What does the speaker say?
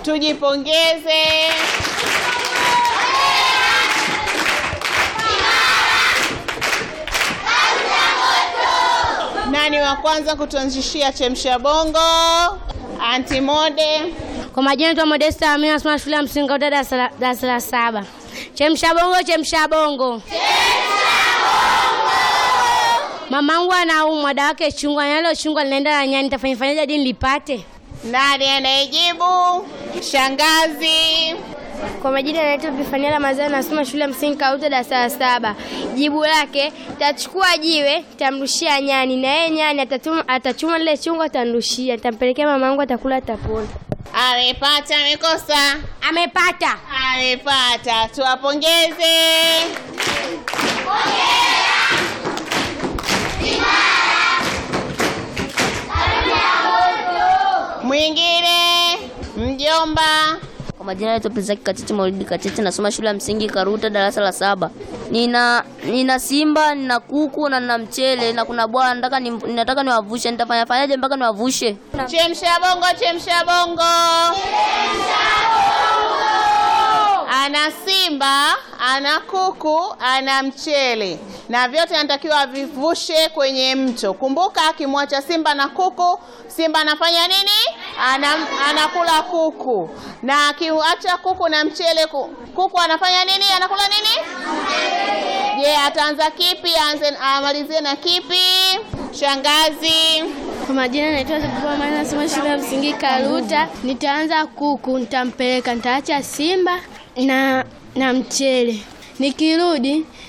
Tujipongeze. Nani wa kwanza kutuanzishia chemsha bongo? Anti Mode. Kwa majina naitwa Modesta Amina, nasoma shule ya msingi Kauta darasa la- darasa la saba. Chemsha bongo, chemsha bongo. Mamangu anaumwa, dawa yake chungwa, nalo chungwa linaenda na nyani, nitafanya fanyaje hadi nilipate? Nani anayejibu? Shangazi. Kwa majina naitwa Bifania Ramadhani, nasoma shule ya msingi Kauta darasa la saba. Jibu lake tachukua jiwe, tamrushia nyani, na yeye nyani atatuma, atachuma lile chungwa, atanrushia, nitampelekea mamangu, atakula, atapona. Amepata, amekosa? Amepata. Amepata. Tuwapongeze. Mwingine mjomba. Kwa majina naitwa Prinzaki Katiti Maulidi Katiti, nasoma shule ya msingi Karuta darasa la saba. Nina nina simba, nina kuku na nina mchele na kuna bwana nataka ni, nataka niwavushe. Nitafanya fanyaje mpaka niwavushe? Chemsha bongo, chemsha bongo. Ana simba, ana kuku, ana mchele na vyote anatakiwa avivushe kwenye mto. Kumbuka, akimwacha simba na kuku, simba anafanya nini? Anam, anakula kuku, na akiacha kuku na mchele, ku- kuku anafanya nini? Anakula nini? Je, ataanza kipi? Aanze amalizie na kipi? Shangazi. Kwa majina naitwa Zabibu Amani, nasoma shule ya msingi Karuta. Nitaanza kuku, nitampeleka, nitaacha simba na na mchele. Nikirudi